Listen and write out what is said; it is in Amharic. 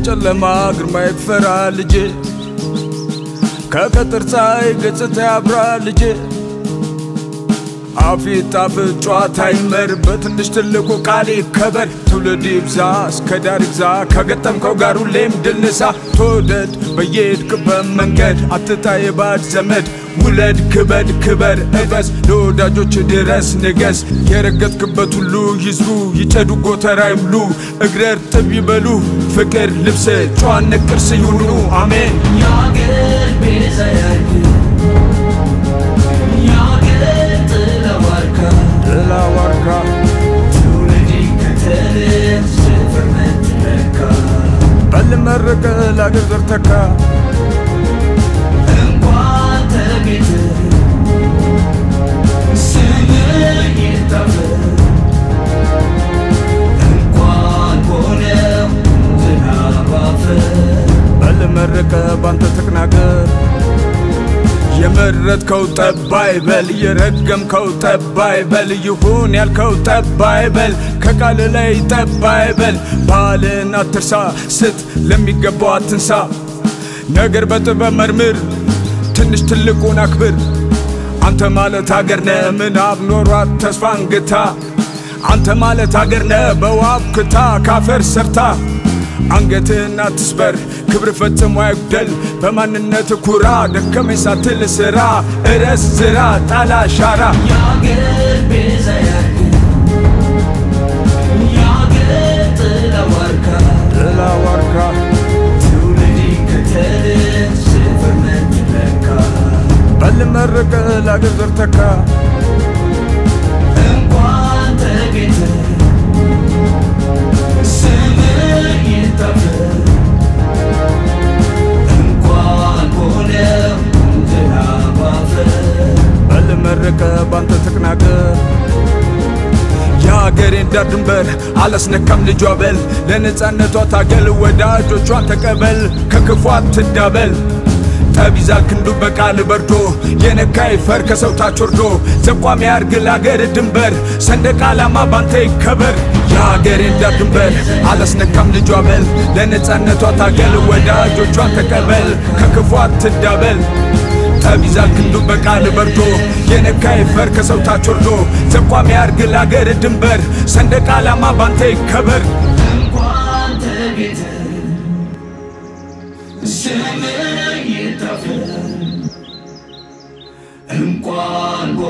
ከጨለማ ግርማ ይፈራ ልጄ ከቀትር ፀሐይ ገጽታ ያብራ ልጄ አፊት ጣፍጥ ጨዋታ ይመር በትንሽ ትልቁ ቃል ይከበር ትውልድ ይብዛ እስከ ዳር ይግዛ ከገጠምከው ጋር ሁሌም ድል ንሳ ተወደድ በየሄድክበት መንገድ አትጣ የባዕድ ዘመድ ውለድ ክበድ ክበር እበስ ለወዳጆች ድረስ ንገስ የረገጥክበት ሁሉ ይዝሩ ይጨዱ ጎተራ ይብሉ እግረ እርጥብ ይበሉ ፍቅር ልብስ ጨዋነት ቅርስ ይሁኑ አሜን የአገር ቤዛ ያርግ የአገር ጥላ ዋርካ ጥላ ዋርካ ትውልድ ይከተል ስፍር መትረካ በል መረቀ ለአገር ዘር ተካ እንኳን ተቤት ስምህ ይታፈር እንኳን ሆነው ዝናብ አፈር በል መረቀ ባንተ ተቅናገር የመረጥከው ጠባይ በል የረገምከው ጠባይ በል ይሁን ያልከው ጠባይ በል ከቃል ላይ ጠባይ በል ባህልን አትርሳ ስት ለሚገባው አትንሳ ነገር በጥበብ መርምር ትንሽ ትልቁን አክብር አንተ ማለት ሀገር ነህ ምናብ ኖሯት ተስፋ እንግታ አንተ ማለት ሀገር ነህ በዋብ ክታ ካፈር ሰርታ አንገትህን አትስበር ክብር ፈጽሞ አይጉደል በማንነት ኩራ ደከመኝ ሳትል ስራ እረስ ዝራ ጣላ ሻራ የአገር ቤዛ ያርግ የአገር ጥላ ዋርካ ጥላ ዋርካ ትውልድ ይከተል ስፍር መትረካ በል መረቀ ለአገር ዘር ተካ እንኳን ተገኝተ ስምህ ይታፈር እንኳን ሆነው ዝናብ አፈር በል መረቀ ባንተ ተቅናገር የሀገሬን ዳር ድንበር አላስነካም ልጇ በል ለነፃነቷ ታገል ወዳጆቿን ተቀበል ከክፉ አትዳበል ጠብ ይዛል ክንዱ በቃል በርዶ የነካ ይፈር ከሰው ታች ወርዶ ዘቋሚ ያርግ ለአገር ድንበር ሰንደቅ ዓላማ ባንተ ይከበር የሀገሬን ዳር ድንበር አላስነካም ልጇ በል ለነፃነቷ ታገል ወዳጆቿን ተቀበል ከክፉ አትዳበል ጠብ ይዛል ክንዱ በቃል በርዶ የነካ ይፈር ከሰው ታች ወርዶ ዘቋሚ ያርግ ለአገር ድንበር ሰንደቅ ዓላማ ባንተ ይከበር እንኳን ተገኝተ ስምህ ይታፈር እንኳን